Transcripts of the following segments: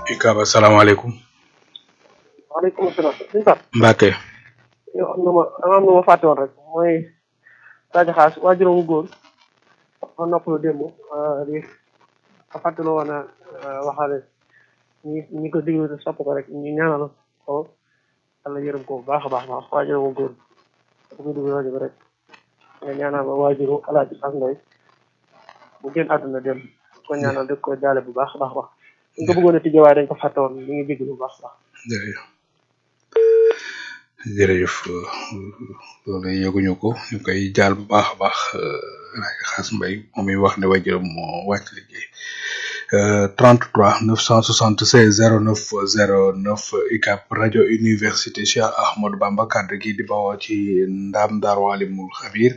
UCAB asalaamaaleykum. waaleykum salaam. suñu Pape. Mbacke. yow am na ma dama am na ma fàtte woon rek mooy Sadio Xaas waajuram wu góor ma noppalu démb di ma fàttaloo woon a waxaale ñi ñi ko déglu te sopp ko rek ñu ñaanal ko yàlla yërëm ko bu baax a baax baax waajuram wu góor bu ko déglu rajo bi rek nga ñaanal ma waajuru Alaaji Xaas Ndoy bu génn àdduna dem ko ñaanal dëkk ko jaale bu baax a baax baax ñu ko bëggoon a tijjee waaye dañ ko fàtte woon ñu ngi déglu bu baax a baax jërëjëf jërëjëf loolu yëguñu ko ñu koy jaal bu baax a baax Alaaji Xaas Mbay moom mi wax ne waajuram moo wàcc liggéey 33 976 09 09 UCAB rajo université Cheikh Ahmadou Bamba kàddu gi di bawoo ci ndaam Daaru Alimul Xabir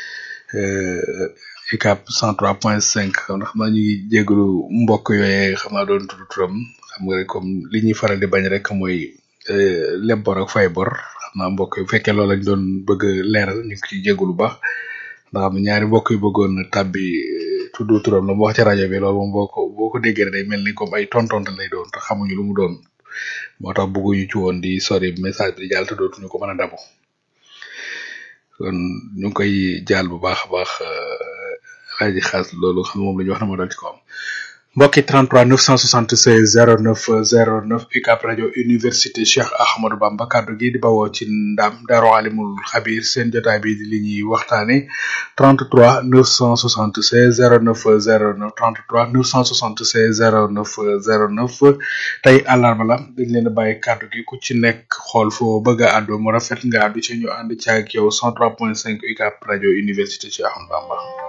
UCAB 103.5 xam naa ñu ngi jégalu mbokk yooyee xam naa doon tudd turam xam nga rek comme li ñuy faral di bañ rek mooy leb bor ak fay bor xam naa mbokk yi bu fekkee loolu lañ doon bëgg a leeral ñu ngi ciy jégalu bu baax ndax am ñaari mbokk yu bëggoon tàbbi tudd turam la mu wax ci rajo bi loolu moom boo ko boo ko déggee day mel ni comme ay tontonte lay doon te xamuñu lu mu doon moo tax bëgguñu ci woon di sori message bi di jàll te dootuñu ko mën a dabu kon ñu ngi koy jaal bu baax a baax Alaaji Xaas loolu xam moom la ñu wax na ma dal ci ko am mbokki 33 976 09 09 UCAB rajo université Cheikh Ahmadou Bamba kaddu gi di bawoo ci ndam Daaru Alimul Xabir seen jotaay bi di li ñuy waxtaane 33 976 09 09 33 976 09 09 tey àllarba la dañ leen a bàyyi kaddu gi ku ci nekk xool foo bëgg a àddu mu rafet nga àddu ci ñu ànd ci ak yow 103.5 UCAB rajo université Cheikh Ahmadou Bamba